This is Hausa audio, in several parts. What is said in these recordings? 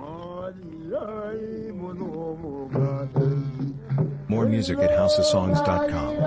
More music at houseofsongs.com.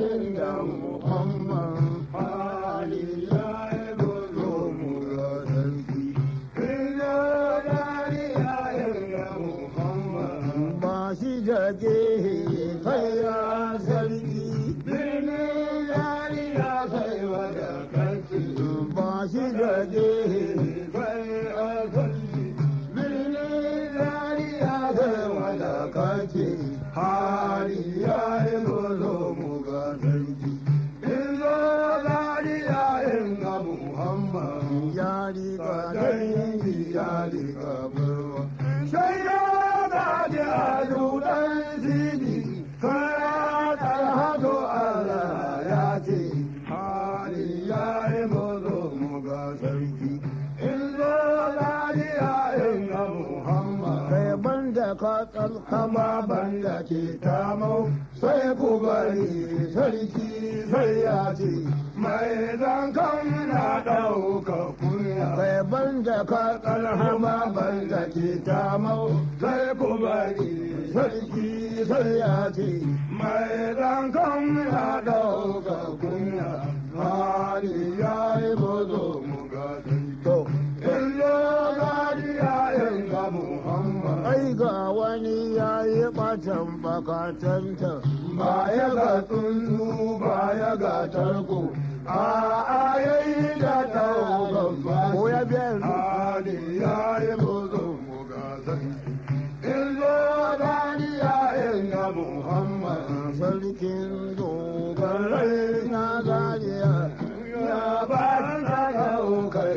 ba shi da gehe kai ya sarki birnin yari ya sai wada kanki ba shi da gehe kai ya sarki birnin yari ya sai wada kanki hari ya yi gozo mu ga sarki Izo yari ya inga Muhammad yari ka dangi yari ka barwa sai ya gaji a dudan zini kaya talhatu Allah ya ce hali ya yi mazo mu ga sarki in zo lafiya in ga Muhammad kai banda ka tsalkama banda ke tamau sai ku bari sarki sai ya ce mai zankan na ɗauka kunya kai banda ka tsalkama banda ke tamau sai ku bari sarki sai ya ce mai zankan na ɗauka kunya hali ya yi mazo mu ga sarki in zo lafiya in ga Muhammad ai ga wani ya yi ɓatan bakatanta ba ya ga tsuntsu ba ya ga tarko a ayayi da ɗaukan ba ko ya biyan hali ya yi mazo mu ga sarki in zo lafiya in ga Muhammad sarkin dogarai na zariya ya ba na ɗaukar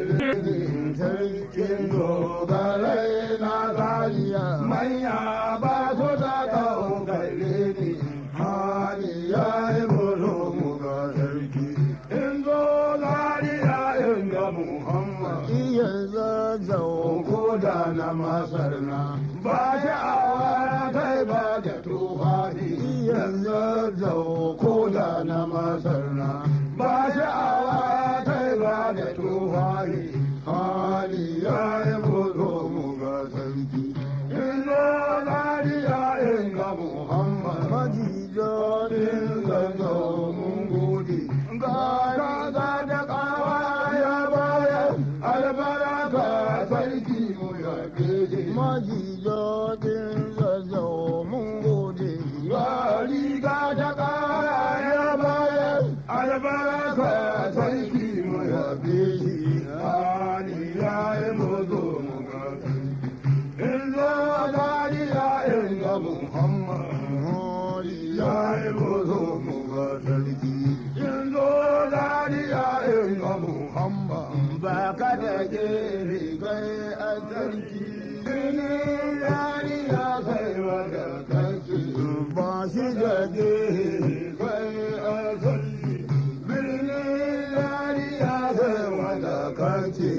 sarkin dogarai na zariya manya ba su da ɗaukar ne hali ya yi bolo mu ga sarki in zo zariya in ga muhammad iya zazzau ko da na masar na ba sha'awa kai ba da tufafi iya zazzau ko da na masar na ba sha'awa kai ba da tufafi hali ya yi bolo mu ga sarki in zo zariya in ga muhammad majijonin zanzo mun gode ga kaza da kawa ya bayan albaraka sarki mu ya gede majijonin zanzo mun gode ga riga da kawa ya bayan albaraka sarki mu ya gede hali ya yi mazo mu ga in zo zariya in ga muhammad ya yi mazo mu ga sarki in zo zariya in ga muhammad ba ka da gere kai a sarki birnin zariya kai wada kanki ba shi da gere kai a sarki birnin zariya kai wada kanki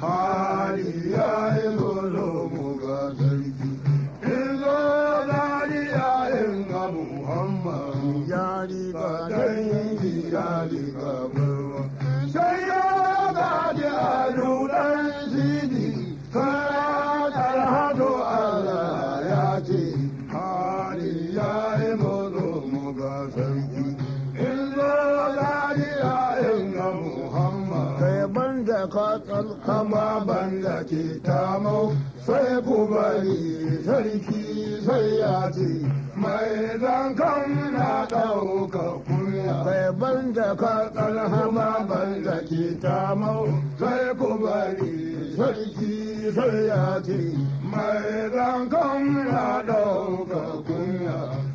hali ya yi mazo mu ga sarki in zo zariya in ga muhammad ya riga dangi ya riga barwa sai ya gaji a dudan sidi kaya talhatu Allah ya ce hali ya yi mazo mu ga sarki in zo zariya in ga muhammad kai banda ka tsalkama banda ke tamau sai ku bari sarki sai ya ce mai zankan na ɗauka kunya kai banda ka tsalkama banda ke tamau sai ku bari sarki sai ya ce mai zankan na ɗauka kunya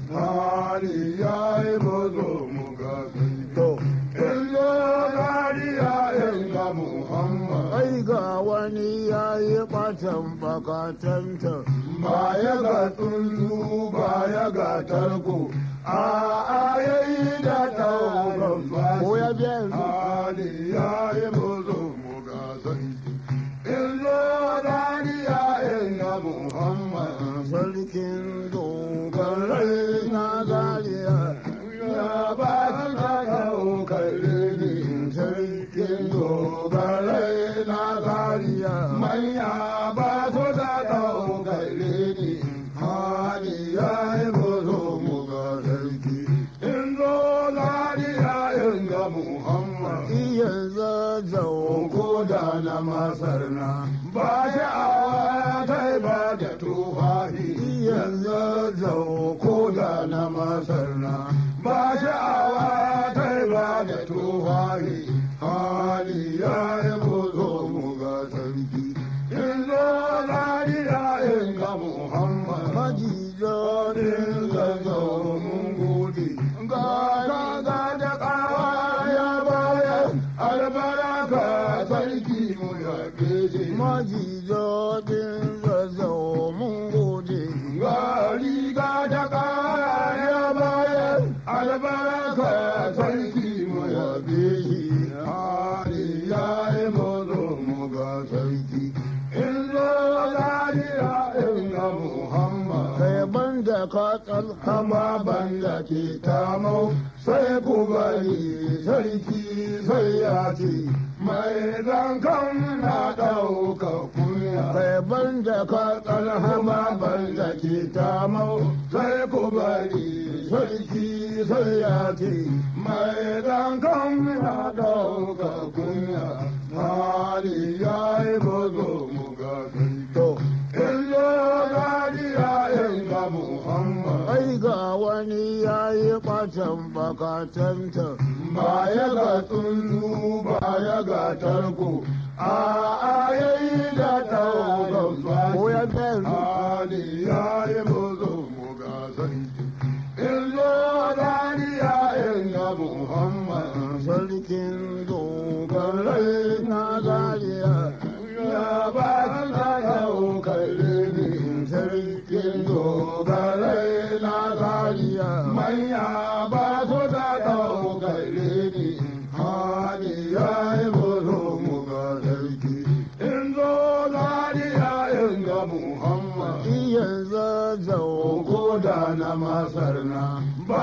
hali ya yi mazo mu ga Illo zariya in ga Muhammad. Ai ga wani ya yi ɓatan bakatanta. Ba ya ga tsuntsu ba ya ga tarko. A ayayi da ɗaukan ba. Ko ya biyan hali ya yi mazo mu ga sarki. Illo zariya in ga Muhammad. Sarkin dogarai na zariya. Ya ba ka ɗaukar ne sarkin dogarai na zariya. Manya ba su da ɗaukar ba sha'awa ta ba da tufafi yanzu zau ko da na masar na ba sha'awa ta ba da tufafi hali ya yi buzo mu ga sarki yanzu lariya in ga muhammad majijo din zazzau mun gode ga ga da kawa ya bayar albaraka sarki mu ya keje majijo din zazzau mun gode ga riga da kawa ya bayar albaraka sarki mu ya keje hali ya yi mazo mu ga sarki in zo lariya in ga muhammad kai banda ka tsalhama banda ke tamau sai ku bari sarki sai ya ce mai zankan na ɗauka kunya kai banda ka tsalhama banda ke tamau sai ku bari sarki sai ya ce mai zankan na ɗauka kunya hali ya yi bazo mu ga sarki Illo gadiya in ga Muhammad. Ai ga wani ya yi ɓatan bakatanta. Ba ya ga tsuntsu ba ya ga tarko. A ayayi da taugan ba. Ko ya Ali ya yi buzo mu ga sarki. Illo gadiya in ga Muhammad. Sarkin dogarai na gadiya. Ya ba ka yau kalle ni sarkin dogarai na zariya manya ba su da ɗau kalle ni hali ya yi buru mu ga sarki in zo zariya in ga muhammad iya zazzau ko da na masar na ba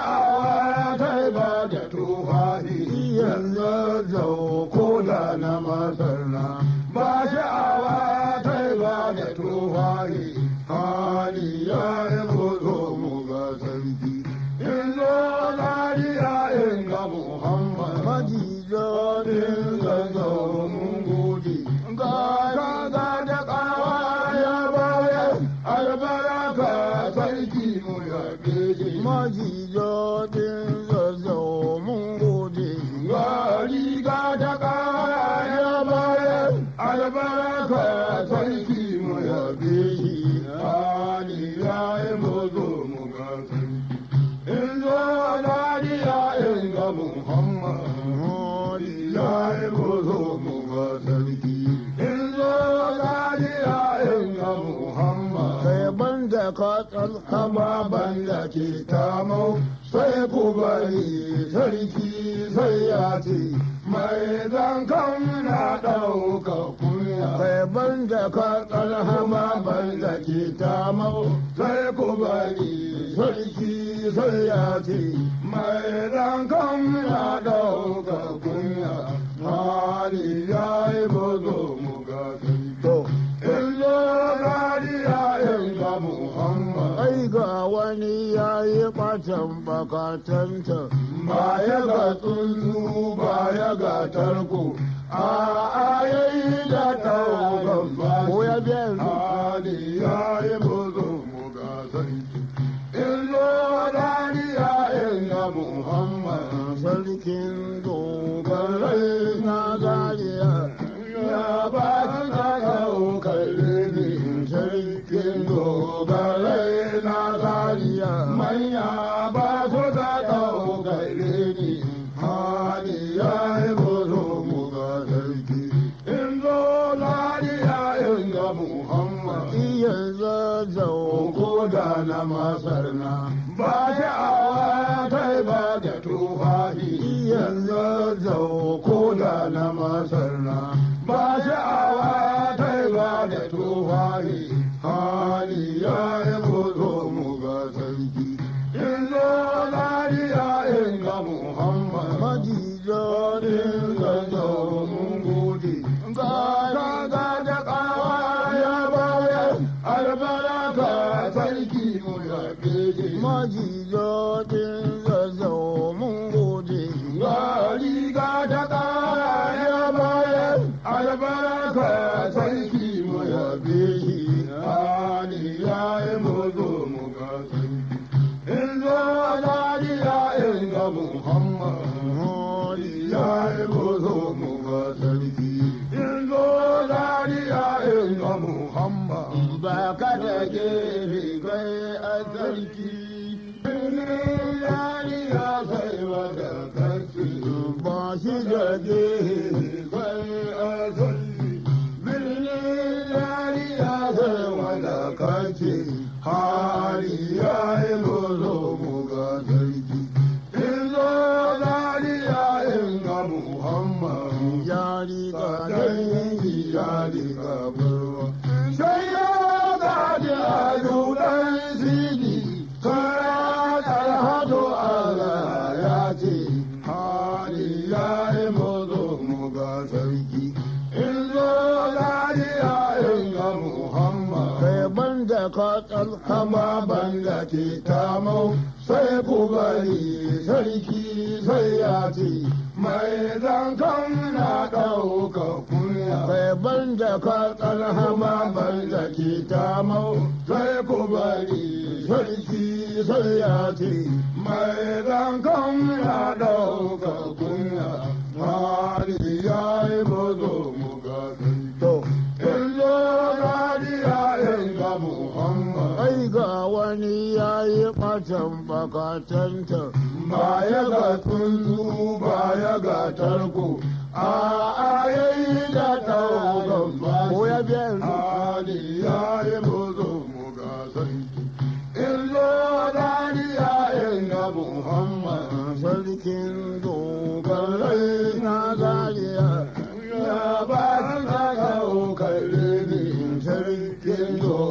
sha'awa ta ba da tufafi iya zazzau ko da na masar na ba sha'awa ta ba da tufafi hali ya yi buzo mu ga sarki in zo lariya in ga muhammad majijo din zazo mun gode ga ga da kawa ya bayar albaraka sarki mu ya keje majijo din zazo mun gode ga riga da kawa ya bayar albaraka sarki mu ya keje hali ya yi muzo mu ga sarki in zo lariya in ga muhammad hali ya yi muzo mu ga sarki in zo lariya in ga muhammad kai banda ka tsalhama banda ke tamau sai ku bari sarki sai ya ce mai zankan na ɗauka kunya kai banda ka tsalhama banda ke tamau sai ku bari sarki sai ya ce mai zankan na ɗauka kunya hali ya yi bazo mu ga sarki illo rariya in ga muhammad ai ga wani ya yi ɓatan bakatanta ba ya ga tsuntsu ba ya ga tarko a ayayi da taugan ba ko ya biya hali ya yi bazo mu ga sarki illo rariya in ga muhammad sarkin dogarai na zariya ya ba ka yau kalle ni sarkin dogarai na zariya manya ba su da ɗau kalle ni hali ya yi buru mu ga sarki in zo lariya in ga muhammad iya zazzau ko da na masar na ba sha'awa ta ba da tufafi iya zazzau ko da na masar na ba sha'awa ta ba da tufafi hali ya yi buzo mu ga sarki in zo lariya in ga muhammad majijo din zazzau mun gode ga ga da kawa ya bayar albaraka sarki mu ya keje majijo din zazzau mun gode ga riga da kawa ya bayar albaraka sarki yayin ga Muhammad ba ka da gefe kai a sarki. Birnin yari ya sai wata kaci ba shi da gefe kai a sarki. Birnin yari ya sai wata kaci hali ya yi muzo mu ga sarki. Izo zari ya inga Muhammad yari ka dangi yari ka barwa. Sai ya gaji a dudan sidi, kaya talhatu Allah ya ce, hali ya yi muzo mu ga sarki. Izo zari ya inga Muhammad. Kai banda ka tsalkama banda ke tamau, sai ku bari sarki sai ya ce, mai zankan na ɗauka kunya. Kai banda ka tsalhama banda ke tamau, sai ku bari sarki sai ya ce, mai zankan na ɗauka kunya. Hali ya yi mazo mu ga sarki. Illo gadiya ga Muhammad. Ai ga wani ya yi ɓatan bakatanta. Ba ya ga tsuntsu ba ya ga tarko. A ayayi da ɗaukan ba. Ko ya biya Hali ya yi mazo mu ga sarki. Illo gadiya ga Muhammad. Sarkin dogarai na zariya. Ya ba ta ɗaukar ne sarkin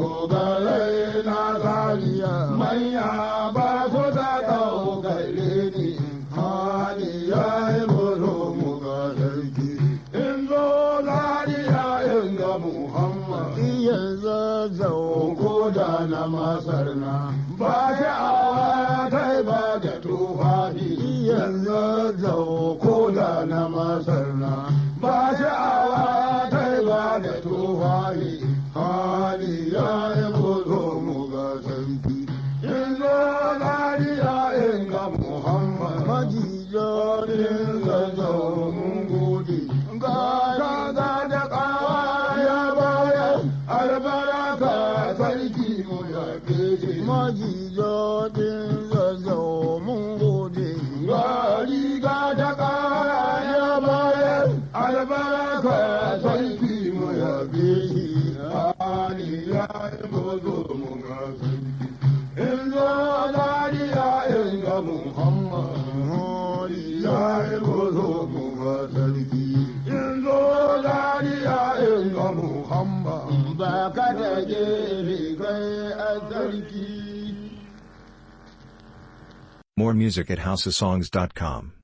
dogarai na zariya. Manya ba su ta ɗaukar ne hali ya yi mutu mu ga sarki. In zo zariya in ga Muhammad. Iya zazzau ko da na masar na. Ba shi awa kai ba da tufafi. Iya zazzau ko da na masar na. Ba shi awa kai ba da tufafi. Hali ya yi mutu mu ga sarki. In zo zariya in ga Muhammad. Majiyo din zazzau mun gode. Ga ga da kawa ya bayar albaraka sarki mu ya keje. Majiyo din zazzau mun gode. Ga riga da kawa ya bayar albaraka sarki mu ya keje. Ali ya yi gozo mu ga sarki. In zo dariya in ga Muhammad. Ali ya yi gozo mu ga sarki. In zo dariya in ga Muhammad. Ba ka da gefe kai a sarki. More music at houseofsongs.com.